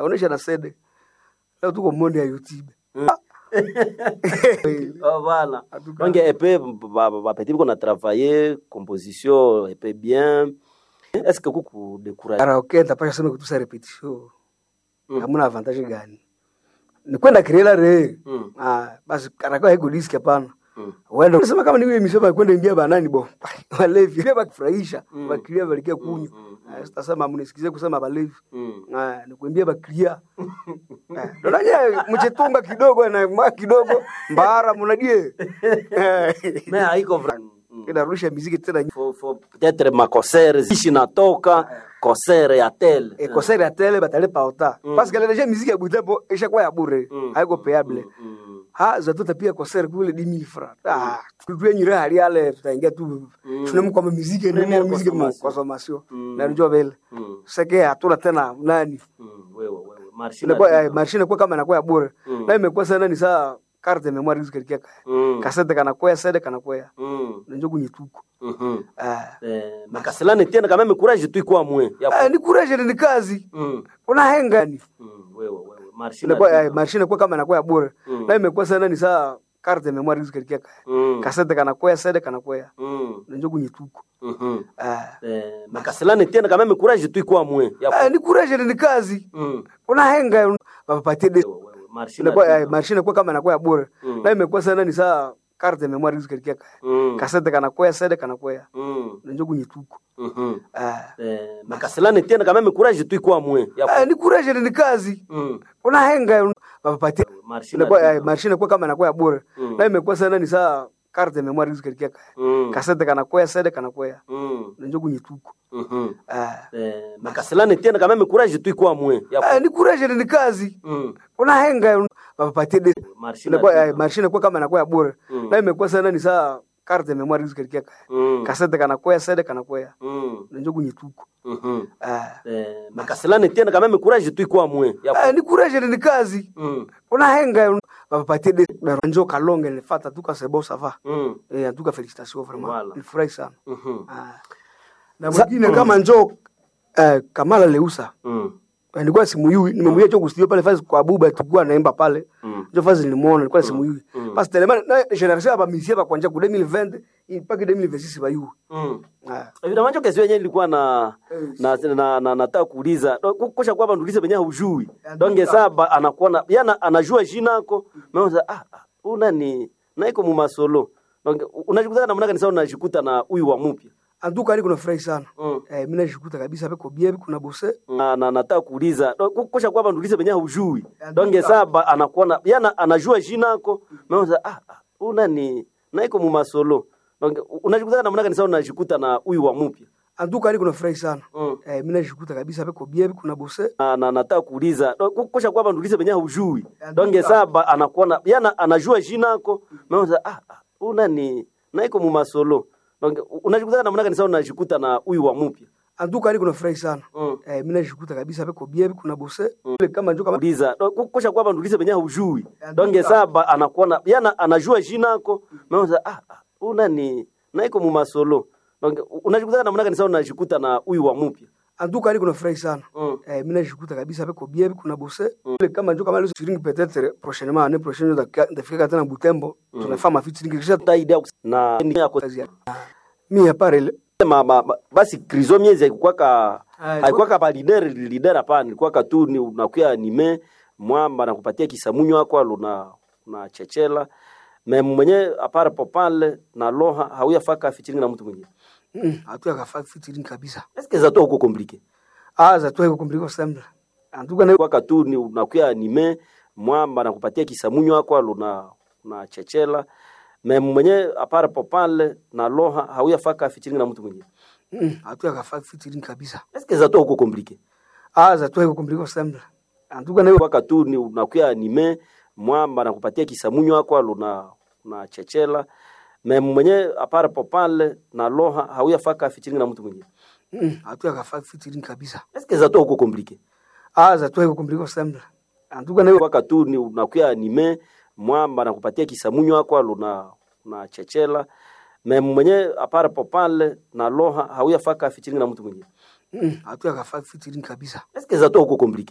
onesha na sede leo tuko monde ya youtube Oh, voilà. En tout cas. Donc, epe bapeti biko na travailler composition epe bien est-ce que kuku décourage karaoke tapasha sema kutusa repetition hamuna avantage gani ni kwenda kirela re Mm. ah basi karaoke haiko disk hapana Mm. wenda unasema kama ni wewe misema kwenda imbia banani bo walevi ile bakifurahisha bakilia balikia kunywa Ah, sitasema mnisikize kusema balevi Mm. Ah, ni kuimbia bakilia ndonaje mchetunga kidogo na mwa kidogo mbara mnadie mais haiko vrai Mm. inarudisha muziki tena Faut- faut peut-être makosere ishi natoka kosere ya tel e concert ya tele batalipa ota parce que déjà musique ya butembo ishakuwa ya bure Mm. haiko payable Mm. ha zatota pia concert kule 10000 francs ah tulikuwa nyire hali yale tutaingia tu tunemu kwa muziki ni Première muziki mu consommation. consommation Mm. na njoo vile Mm. seke hatuna tena nani Mm. wewe wewe marché inakuwa eh, mashine kwa kama inakuwa ya bure Mm. na imekuwa sana ni saa carte de mémoire zikalikia Mm. kasete kana kwa sede kana kwa Mm. na njoo kunyituko Mhm. ah Eh, makaselani tena quand même courage tu kwa mwe ya Ah, ni courage ni kazi Mm. una henga ni Mm. wewe wewe marché inakuwa eh, mashine kwa kama inakuwa ya bure Mm. na imekuwa sana ni saa carte de mémoire zikalikia Mm. kasete kana kwa sede kana kwa Mm. na njoo kunyituko Mhm. ah Eh, makaselani tena quand même courage tu kwa mwe ya Ah, ni courage ni kazi Mm. una henga wapatie de wewe wewe marché inakuwa eh, mashine kwa kama inakuwa ya bure Mm. na imekuwa sana ni saa carte de mémoire zikalikia Mm. kasete kana kwa sede kana kwa Mm. na njoo kunyituko Mhm. ah Eh, makaselani tena quand même courage tu kwa mwe ya Ah, ni courage ni kazi Mm. una henga wapatie marché inakuwa eh, mashine kwa kama inakuwa ya bure Mm. na imekuwa sana ni saa carte de mémoire zikalikia Mm. kasete kana kwa sede kana kwa Mm. na njoo kunyituko Mhm. ah Eh, makaselani tena quand même courage tu kwa mwe ya Ah, ni courage ni kazi Mm. una henga wapatie de marché inakuwa eh, mashine kwa kama inakuwa ya bure Mm. na imekuwa sana ni saa carte de mémoire zikalikia Mm. kasete kana kwa sede kana kwa Mm. na njoo kunyituko Mhm. ah Eh, makaselani tena quand même courage tu kwa mwe ya Ah, ni courage ni kazi Mm. una henga wapatie de na njoo kalonge nilifata tuka sebo sava Mm. eh en tout cas félicitations vraiment Voilà. nilifurahi sana Mhm. ah na mwingine kama njoo eh, Kamala Leusa Mm. nilikuwa simuyui nimemwia cho kustudio pale fazi kwa buba tulikuwa naimba pale Mm. ndio fazi nilimuona nilikuwa simuyui Mm. parce tellement na generation aba misie ba kwanja ku 2020 mpaka 2026 ba yu Mm. ah Evidemment hiyo kesi yenyewe ilikuwa na Eh. na na, na nataka kuuliza Do- ku- kusha kwamba ndulize benye hujui. Ya, Donge nduka. saba anakuwa na yana anajua jina yako. Mwanza ah ah, una ni na iko mu masolo. Donge unajikuta namna gani sasa unajikuta na huyu wa mpya. anduka ali kuna furahi sana Mm. eh mimi najikuta kabisa beko bie kuna bose Na, na nataka kuuliza Do- ku- kusha kwamba ndulize benye hujui. Ya, Donge nduka. saba anakuwa na yana anajua jina yako. Mwanza ah ah, una ni na iko mu masolo. Donge unajikuta namna gani sasa unajikuta na huyu wa mpya. anduka ali kuna furahi sana Mm. eh mimi najikuta kabisa beko bie kuna bose na, na nataka kuuliza Do- ku- kusha kwamba ndulize benye hujui Ya, donge nduka. saba anakuwa na yana anajua jina yako mwanza ah ah, una ni na iko mu masolo donge unajikuta namna gani sasa unajikuta na huyu wa mpya anduka ali kuna furahi sana Mm. eh mimi najikuta kabisa beko bie kuna bose Ile kama njoo kama uliza Do- ku- kusha kwamba ndulize benye hujui Ya, donge nduka. saba anakuwa na yana anajua jina yako mwanza ah ah, una ni na iko mu masolo donge unajikuta namna gani sasa unajikuta na huyu wa mpya anduka ali kuna furahi sana Mm. eh mimi najikuta kabisa beko bie kuna bose Ile kama njoo kama leo featuring peut-être prochainement année prochaine ndafika tena Butembo tunafanya ma featuring kisha ta idea na ni yako kazi ya mimi hapa ile ma, ma, ma, basi krizo miezi haikukwaka Ah, haikukwaka ba leader leader hapana ilikuwaka tu ni unakuya anime mwamba nakupatia kisamunyo wako luna na chechela me mwenye apara popale na loha hauyafaka featuring na mtu mwingine mm, hatu akafanya featuring kabisa est-ce que zato huko compliqué ah za tu haiko compliqué semble anduka na kwaka tu ni unakuya anime mwamba nakupatia kisamunyo wako luna na chechela me mwenye apara popale na loha hauyafaka featuring na mtu mwingine mm, hatu akafanya featuring kabisa est-ce que zato huko compliqué ah za tu haiko compliqué semble anduka na kwaka tu ni unakuya anime mwamba nakupatia kisamunyo wako luna na chechela me mwenye apara popale na loha hauyafaka featuring na mtu mwingine mm, hatu akafanya featuring kabisa est-ce que zato huko compliqué ah za tu haiko compliqué semble anduka na kwaka tu ni unakuya anime mwamba nakupatia kisamunyo wako luna na chechela me mwenye apara popale na loha hauyafaka featuring na mtu mwingine mm, hatu akafanya featuring kabisa est-ce que zato huko compliqué